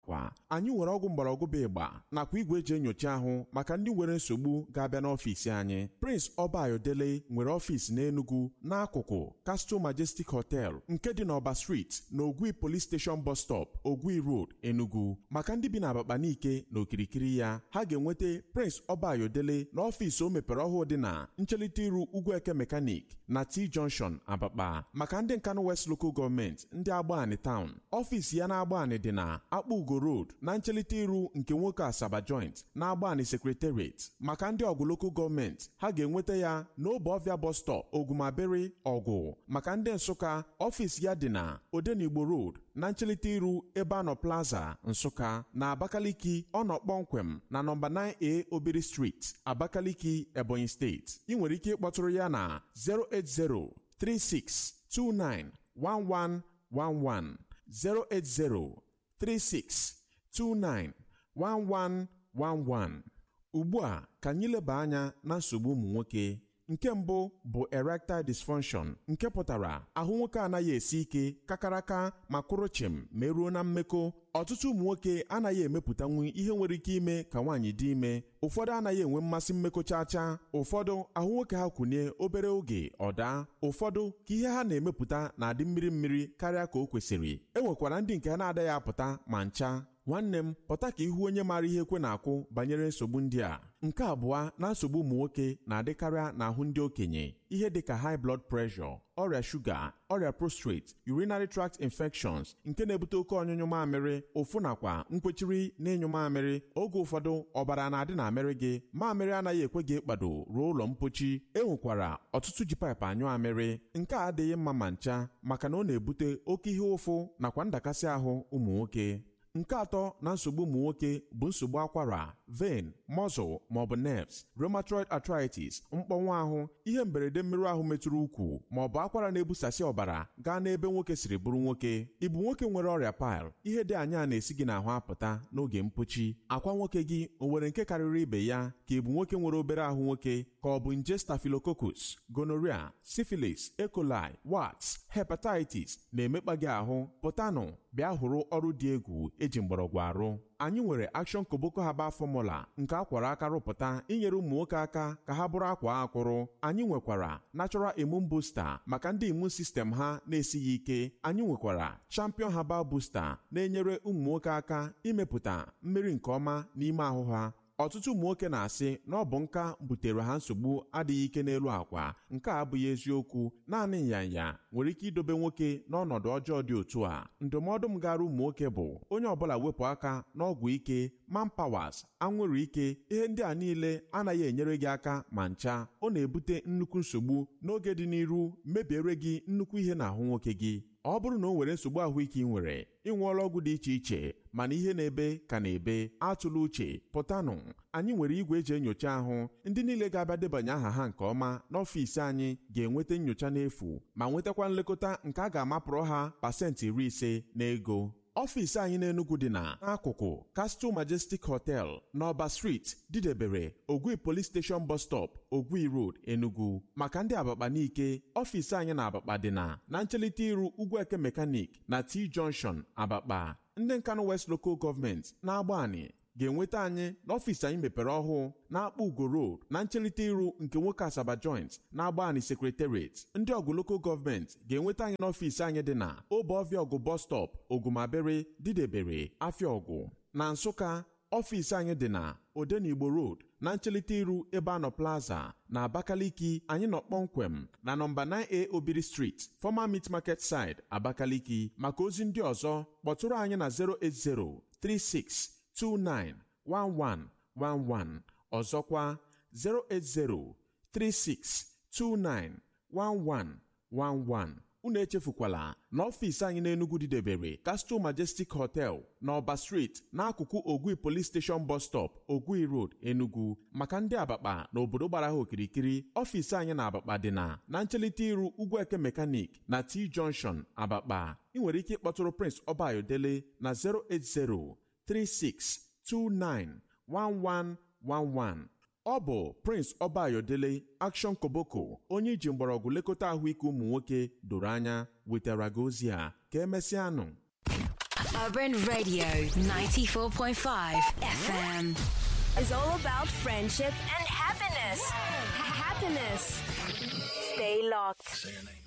kwa anyị nwere ọgwụ mgbọrọgwụ bụ ịgba nakwa igwe eji enyocha ahụ maka ndị nwere nsogbu ga-abịa n'ọfịs anyị Prince Ọbayodele nwere ọfịs n'Enugu n'akụkụ Castle Majestic Hotel nke dị n'Ọba Street na Ogwi Police Station Bus Stop Ogwi Road Enugu maka ndị bi na Abakaliki na okirikiri ya ha ga-enweta Prince Ọbayodele n'ọfịs o mepere ọhụụ dị na nchelite iru Ugwueke Mechanic na T Junction Abakpa maka ndị Nkanu West Local Government ndị Agbani Town ọfịs ya na Agbani dị na Akpa Ugo Road na nchelite iru nke nwoke Asaba Joint na Agbani Secretariat maka ndị ọgụ Local Government ha ga-enweta ya n'Obeọfịa Bus Stop Ogumabere Ọgwụ maka ndị Nsụka ọfịs ya dị na Odenigbo Road na nchelite iru Ebeano Plaza Nsụka na Abakaliki ọ nọ kpọmkwem na nọmba 9A Obiri Street Abakaliki Ebonyi Steeti ị nwere ike ịkpọtụrụ ya na 08036291111 08036291111 ugbu a ka anyị leba anya na nsogbu ụmụ nwoke nke mbụ bụ erectile dysfunction nke pụtara ahụ nwoke anaghị esi ike kakaraka ma kwụrụ chịm ma eruo na mmekọ ọtụtụ ụmụ nwoke anaghị emepụtanwu ihe nwere ike ime ka nwaanyị dị ime ụfọdụ anaghị enwe mmasị mmekọ chacha ụfọdụ ahụ nwoke ha kwụnye obere oge ọ daa ụfọdụ ka ihe ha na-emepụta na-adị mmiri mmiri karịa ka o kwesịrị e nwekwara ndị nke ha na-adaghị apụta ma ncha nwanne m pụta ka ihu onye maara ihe ekwe na-akwụ banyere nsogbu ndị a nke abụọ na nsogbu ụmụ nwoke na-adịkarịa n'ahụ ndị okenye ihe dịka high blood pressure ọrịa shuga ọrịa prostate urinary tract infections nke na-ebute oke ọnyụnyụ mamịrị ụfụ nakwa nkwechiri na ịnyụ mamịrị oge ụfọdụ ọbara na-adị na amịrị gị mamịrị anaghị ekwe gị ịkpado ruo ụlọ mpochi e nwekwara ọtụtụ ji paịpụ anyụ amịrị nke a adịghị mma ma ncha maka na ọ na-ebute oke ihe ụfụ nakwa ndakasị ahụ ụmụ nwoke nke atọ na nsogbu ụmụ nwoke bụ nsogbu akwara vein muscle maọbụ nerves rheumatoid arthritis mkpọnwụ ahụ ihe mberede mmerụ ahụ metụrụ ukwu maọbụ akwara na-ebusasị ọbara gaa n'ebe nwoke siri bụrụ nwoke ịbụ nwoke nwere ọrịa pil ihe dị anya na-esi gị n'ahụ apụta n'oge mpochi akwa nwoke gị o nwere nke karịrị ibe ya ka ịbụ nwoke nwere obere ahụ nwoke ka ọ bụ nje staphylococcus gonorrhea syphilis E. coli warts hepatitis na-emekpa gị ahụ pụtanụ bịa hụrụ ọrụ dị egwu eji mgbọrọgwụ arụ anyị nwere Action Koboko Herbal Formula nke akwara aka rụpụta inyere ụmụ nwoke aka ka ha bụrụ akwa akwụrụ anyị nwekwara Natural Immune Booster maka ndị immune system ha na-esighị ike anyị nwekwara Champion Herbal Booster na-enyere ụmụ nwoke aka imepụta mmiri nke ọma n'ime ahụ ha ọtụtụ ụmụ nwoke na-asị na ọ bụ nka butere ha nsogbu adịghị ike n'elu akwa nke a abụghị eziokwu naanị nyanya nwere ike idobe nwoke n'ọnọdụ ọjọọ dị otu a ndụmọdụ m gara ụmụ nwoke bụ onye ọbụla wepụ aka n'ọgwụ ike manpawas anwụrụ ike ihe ndị a niile anaghị enyere gị aka ma ncha ọ na-ebute nnukwu nsogbu n'oge dị n'iru mebiere gị nnukwu ihe n'ahụ nwoke gị ọ bụrụ na o nwere nsogbu ahụike ị nwere ị ṅụọla ọgwụ dị iche iche mana ihe na-ebe ka na-ebe atụla uche pụtanụ anyị nwere igwe eji enyocha ahụ ndị niile ga-abịa debanye aha ha nke ọma n'ọfịs anyị ga-enweta nyocha n'efu ma nwetakwa nlekọta nke a ga-amapụrụ ha pasentị iri ise n'ego ọfịs anyị n'Enugu dị na n'akụkụ Castle Majestic Hotel n'Ọba Street didebere Ogwi Police Station Bus Stop Ogwi Road Enugu maka ndị Abakpa n'ike ọfịs anyị na Abakpa dị na na nchelite iru Ugwueke Mechanic na T Junction Abakpa ndị Nkanu West Local Government na-agbani ga-enweta anyị n'ọfịs anyị mepere ọhụụ na-akpọ Ugo Road na nchelite iru nke nwoke Asaba Joint na-agba anyị Secretariat ndị ọgụ Local Government ga-enweta anyị n'ọfịs anyị dị na Obeọfịa ọgụ Bus Stop Ogumabere Didebere Afịaọgụ na Nsụka ọfịs anyị dị na Odenigbo Road na nchelite iru Ebeano Plaza na Abakaliki anyị nọ kpọmkwem na nọmba 9A Obiri Street Former Meat Market Side Abakaliki maka ozi ndị ọzọ kpọtụrụ anyị na 08036 291111 ọzọkwa 08036291111 unu echefukwala na ọfịs anyị n'Enugu didebere Castle Majestic Hotel na Ọba Street n'akụkụ Ogwi Police Station Bus Stop Ogwi Road Enugu maka ndị Abakpa na obodo gbara ha okirikiri ọfịs anyị na Abakpa dị na na nchelite iru Ugwueke Mechanic na T Junction Abakpa ị nwere ike ịkpọtụrụ Prince Ọbayodele na 080 36291111 ọ bụ Prince Ọbayodele Action Koboko onye iji mgbọrọgwụ lekọta ahụike ụmụ nwoke doro anya wetara gị ozi a ka emesịanụ Urban Radio 94.5 FM is all about friendship and happiness. Happiness. Stay locked.